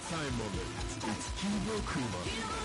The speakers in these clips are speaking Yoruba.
time moment. It's Kibo Kuma.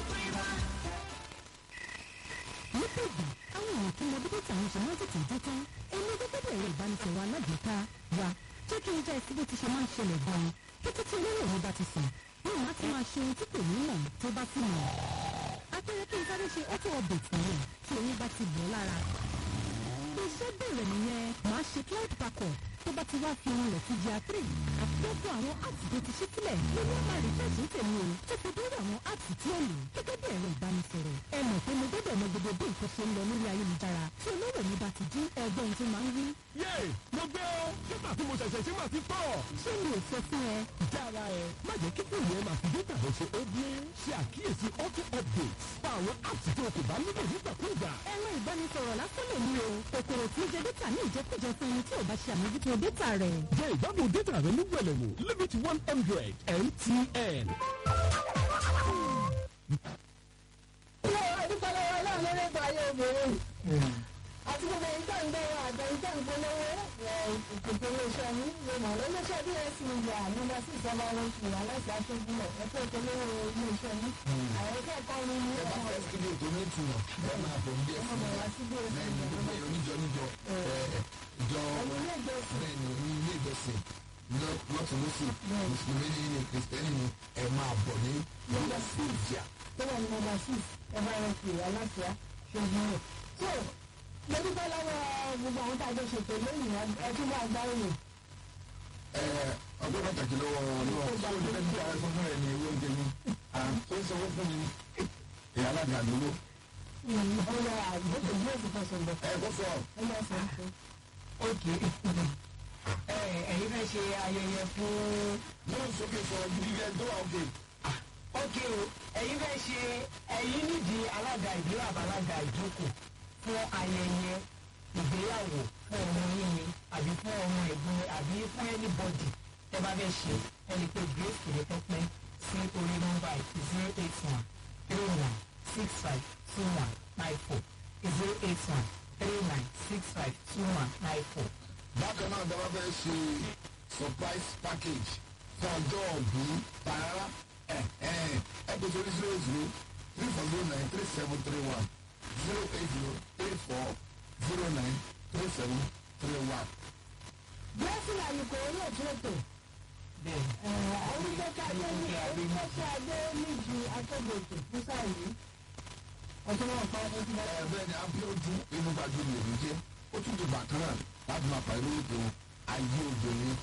lọ́pọ̀ ìgbà àwọn èèyàn tó mọ bí bẹ́tà ń ṣe máa ń tètè dé tán ẹni gbogbo ẹ̀rọ ìbánisọ̀rọ̀ alágbèéká wa jẹ́ kí n jẹ́ ẹsẹ̀ bó ti ṣe máa ń ṣẹlẹ̀ gan-an kété tí olóyè mi bá ti sùn yóò máa ti máa ṣe ohun tí kò ní mọ̀ tó bá sì mọ̀ apẹ̀rẹ̀ kí n sáré ṣe auto update nìyẹn tí oyún bá ti bọ̀ lára iṣẹ́ bẹ̀rẹ̀ nìyẹn máa ṣe cloud backup tó bá ti wá fi ohun rẹ̀ sí jà three àtúntò àwọn apps tó ti ṣí sílẹ̀ lórí ọmọ àríṣàṣì tèmi o tó fi dúró àwọn apps tí ó lò gẹ́gẹ́ bí ẹ̀rọ ìbánisọ̀rọ̀ ẹ mọ̀ pé mo gbọ́dọ̀ mọ gbogbo bí nǹkan ṣe ń lọ lórí ayélujára tí olówó mi bá ti dín ẹgbẹ́ ohun tó máa ń wí. Yéè! Mo gbé o! Nígbà tí mo ṣẹ̀ṣẹ̀ ṣe máa ti tọ̀. ṣé mi ò sọ fún ẹ Jára ẹ, má jẹ́ kí fóònù ẹ máa fi dé tàbí ṣe ó gbé. Ṣe àkíyèsí auto updates. Pa àwọn apps tí o kò bá nílò nígbàkúùgbà. ẹ̀rọ ìbánisọ̀rọ̀ lásán lè ní o kòkòrò tí ń jẹ dátà ní ìjẹkújẹ fún ẹni tí ò bá ṣe àmójútó dátà rẹ̀. Jẹ́ ìgbádùn dátà rẹ ní wẹ̀lẹ̀mú. Limit one hundred MTN. adúpọ̀lọ́wọ́ náà lórí ètò ayé obìnrin àti gbogbo èyí tó ń gbẹ̀rọ àjọ yìí tó ń polówó ìpèsè iléeṣẹ́ ní ìgbìmọ̀ iléeṣẹ́ bs media nọ́mbà sí ìjọba oṣù aláìsí aṣojú ẹ̀kọ́ ìpolówó iléeṣẹ́ ní àwọn akẹ́kọ̀ọ́ ní ní ẹ bá fẹ́ studio tó ní ìtumọ̀ bẹ́ẹ̀ máa bọ̀ ní ọmọ ẹ̀sìn wa sí bs bẹ́ẹ̀ ni media bẹ́ẹ̀ oníjọ níjọ ìjọ ẹ̀yìn ilé ìjọsìn bẹ́ẹ̀ ni ní ilé ìjọsìn lọ́tún lọ́sì mùsùlùmí ní ní kìrìsìtẹ́nì ni ẹ máa bọ̀ ní nọ́mbà sí ìjà. tó wà ní nọ́mbà six ẹ̀fọ́ ẹ̀rọ pè aláṣẹ ṣojú rẹ̀ so mo dúpẹ́ lọ́wọ́ gbogbo àwọn tá a jọ ṣètò lónìí ẹtún bá gbárùn mi ọgbẹ́ pàtàkì lọ́wọ́ náà tó o lè bí ara fún ẹ ní owó oúnjẹ mi tó ń sanwó fún mi ìyá alága àdúgbò ọ̀rọ̀ àgbẹ̀tẹ̀ bí èsì fẹsẹ̀ bọ̀ ẹ kó sọ ẹ lọ sọ fún ok ẹ ẹ̀yin fẹ́ ṣe ayẹyẹ fún yóò sókè sọ gidi tó wà òkè. ok o ẹ̀yin fẹ́ ṣe ẹ̀yin nídìí alága ìdílé àbálága ìjókòó fún ayẹyẹ ìgbéyàwó fún ọmọ yín ni àbí fún ọmọ ẹ̀gbọ́n àbí fún anybody tẹ́ bá fẹ́ ṣe ẹni pé grace kìlẹ̀ pẹ́pẹ́ sí orí nọ́mbà zero eight one three one six five two one nine four zero eight one three nine six five two one nine four. bákan náà dábàá fẹ́ ṣe surprise package fún ọjọ́ ọ̀bí tààrà ẹ̀ ẹ̀ ẹ̀ pèsè orí zero zero three four zero nine three seven three one zero eight zero three four zero nine three seven three one. blessing àyùkò orí òtún ètò bẹ́ẹ̀ orúkọ adé ní orúkọ adé níjú akéde ètò fún sáà yìí ọjọ́ náà pa ọdún tí wọ́n ẹ bẹ́ẹ̀ ni abíọ́dún inú gbàgbé lè jẹ́ ó tún di bàtán náà láti máa pàdé ètò ayé obìnrin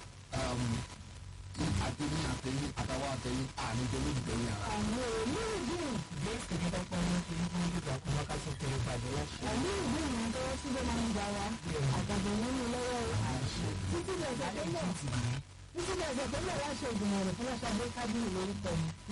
àtẹ̀yìn àtẹ̀yìn àtàwọn àtẹ̀yìn àníjọ ló dìbẹ̀yìn ara. àmì òní ìdùn grace kìlẹ̀ pẹ́pẹ́ ní kí ní ìgbà kó wọ́n ká sọ pé ìpàdé láṣẹ. àmì ìdùn ní tọwọ́ síbẹ̀ máa ń gbà wá àgbàdo nínú lọ́wọ́ títí lọ́sẹ̀ tó lọ títí lọ́sẹ̀ tó lọ láṣẹ ìgbìmọ̀ rẹ̀ fún láṣẹ abẹ́kábíyì lórúkọ mi.